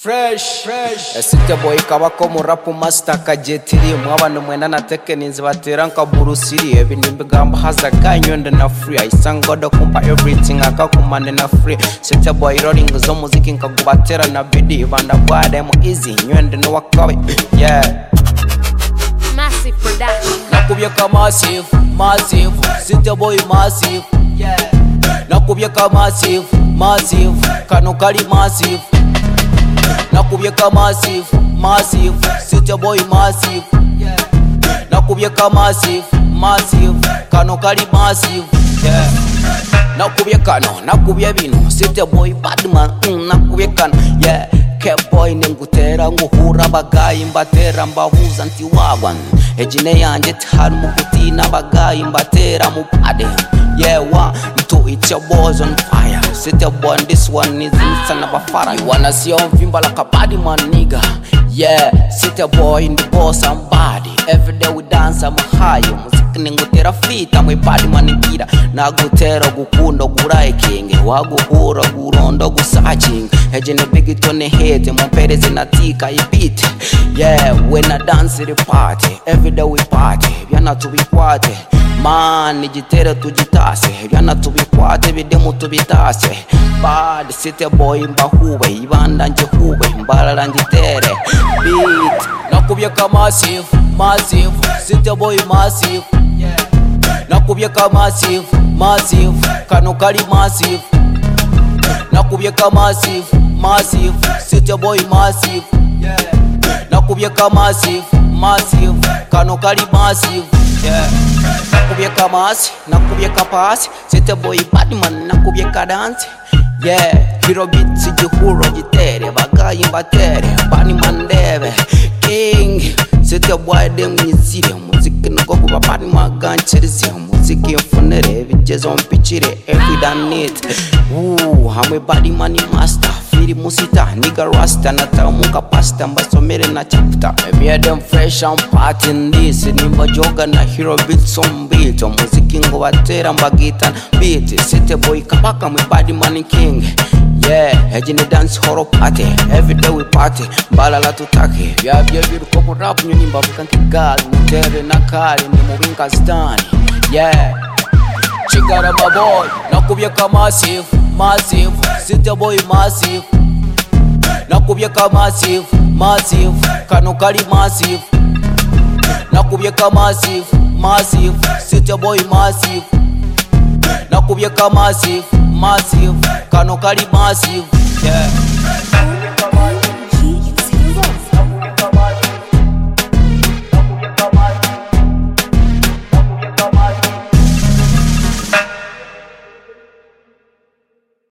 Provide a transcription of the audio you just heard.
fresh fresh ese ibyo boy kaba ko mu rap master kagetiri umwabana mwenda na tekeninzi batera nka burusiri ibintu bigamba haza kanyonda na free ayisanga do kumpa everything akakumane na free sete boy rolling zo muziki nkagubatera na bidi banda bwade mu easy nywende no wakabe yeah Massive production. nakubyeka massive massive sete boy massive yeah nakubyeka massive massive kano kali massive nakubyeka massive massive sete boy massive yeah nakubyeka massive massive kano kali massive yeah nakubye kano nakubye bino site boy badman mm, nakubye kano yeah keboy ningutera nguhura abagayi mbatera mbahuza nti wagwa ejine yanjye tihari muguti n'abagayi mbatera mupade yewa ntu icyebozo nfaya site boy this one is insana abafara iwana siyo mvimba like a bad man nigga yeah site boy in the boss I'm body every day we dance I'm high muziki ningutera fita mwe body man ngira nagutera gukunda gurayikinge waguhura gurondo gusakinga ejene big tone hete mumpereze natika ibite yeah when I dance the party every day we party byana tubikwate man igitero tugitase byana tubikwate bidemu tubitase bad city boy mbahube ibanda njehube mbalala njitere beat nakubyeka massive massive city boy massive nakubyeka massive massive kano kali massive nakubyeka massive massive city boy massive nakubyeka massive massive kano kali massive yeah. nakubyeka masi nakubyeka pasi city boy badman nakubyeka dance yeah hero beats igihuro gitere bagayi mbatere badman ndebe king city boy demwizire muziki niko kuba badman gancherize muziki mfunire bigezo mpikire every damn night Ooh, hamwe badman master firi musita niga rasta natamuka pasta mbasomere na chapter ebyedem fresh and party in this nimba joga na hero beats on beat muziki ngo batera mbagita beat city boy kabaka mwe bad man king yeah eji ni dance hall party every day we party mbalala tutake byabyo biruko mu rap nyoni mbavuga nk'igali mutere na kali ni mu binkazitani yeah chigarama boy nakubyeka massive massive sita boy massive nakubyeka massive massive kano kali massive nakubyeka massive massive sita boy massive nakubyeka massive massive kano kali massive yeah.